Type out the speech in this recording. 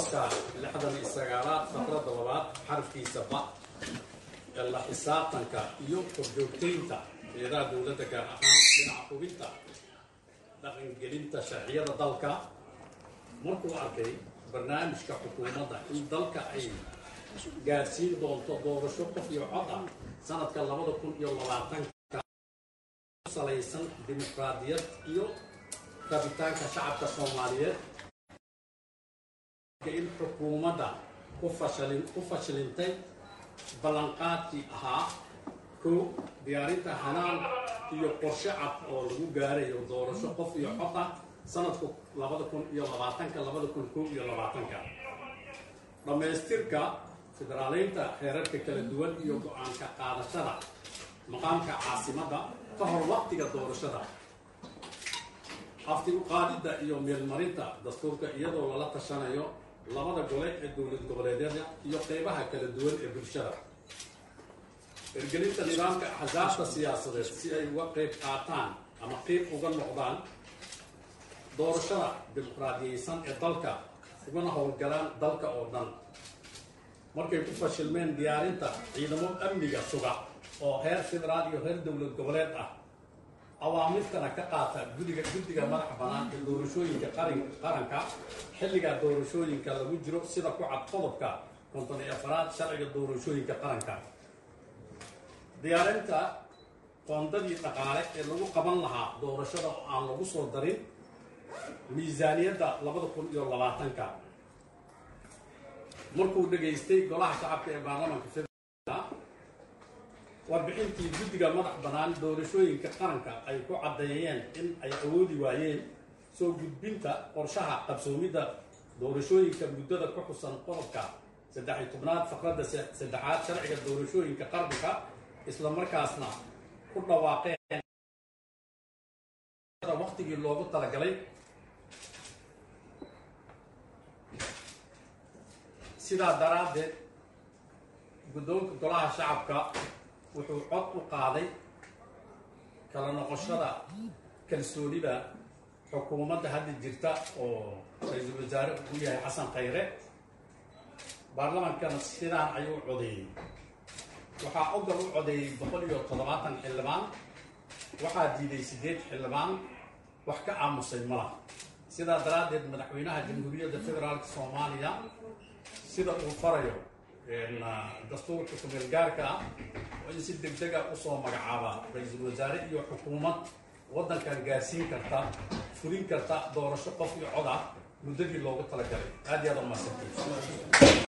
qodobka lixdan iyo sagaalaad faqradda labaad xarafkiisa ba ee la xisaabtanka iyo korjoogtaynta eedaha dowladda gaar ahaan dhinaca hubinta dhaqangelinta sharciyada dalka markuu arkay barnaamijka xukuumadda in dalka ay gaadhsiin doonto doorasho qof iyo cod ah sanadka labada kun iyo labaatanka salaysan dimuqraadiyad iyo rabitaanka shacabka soomaaliyeed in xukuumadda ku fashalin ku fashilintay ballanqaadkii ahaa kow diyaarinta hanaan iyo qorshe cad oo lagu gaarayo doorasho qof iyo cod ah sanadku labada kun iyo labaatanka labada kun kow iyo labaatanka dhammaystirka federaaleynta heerarka kala duwan iyo go-aanka qaadashada maqaamka caasimadda ka hor waqtiga doorashada afti uqaadidda iyo meelmarinta dastuurka iyadoo lala tashanayo labada gole ee dowlad goboleedyada iyo qeybaha kala duwan ee bulshada hirgelinta nidaamka axsaabta siyaasadeed si ay uga qeyb qaataan ama qeyb uga noqdaan doorashada dimuqraadiyeysan ee dalka ugana howlgalaan dalka oo dhan markay ku fashilmeen diyaarinta ciidamo amniga suga oo heer federaal iyo reer dowlad goboleed ah awaamirtana ka qaata gudiga guddiga madaxa bannaan ee doorashooyinka qarin qaranka xilliga doorashooyinka lagu jiro sida ku cad qodobka konton iyo afaraad sharciga doorashooyinka qaranka diyaarinta qoondadii dhaqaale ee lagu qaban lahaa doorashada oo aan lagu soo darin miisaaniyadda labada kun iyo labaatanka markuu dhegaystay golaha shacabka ee baarlamaanka federaalka warbixintii guddiga madax bannaan doorashooyinka qaranka ay ku caddeeyeen in ay awoodi waayeen soo gudbinta qorshaha qabsoomidda doorashooyinka muddada ku xusan qodobka saddex iyo tobnaad faqradda saddexaad sharciga doorashooyinka qaranka isla markaasna ku dhawaaqeen waqtigii loogu talagalay sidaa daraaddeed guddoonka golaha shacabka wuxuu cod u qaaday kala noqoshada kalsoonida xukuumadda hadda jirta oo ra-iisul wasaare uu yahay xasan khayre baarlamaankana sidaan ayuu codeeyey waxaa ogol u codeeyey boqol iyo toddobaatan xildhibaan waxaa diiday siddeed xildhibaan wax ka aamusay mala sidaa daraaddeed madaxweynaha jamhuuriyadda federaalka soomaaliya sida uu farayo dastuurka kumeel gaarka ah oo in si deg dega usoo magacaaba ra-iisul wasaare iyo xukuumad waddankan gaarsiin karta fulin karta doorasho qof iyo cod ah muddadii loogu talagalay aad iyo aad u mahadsantiy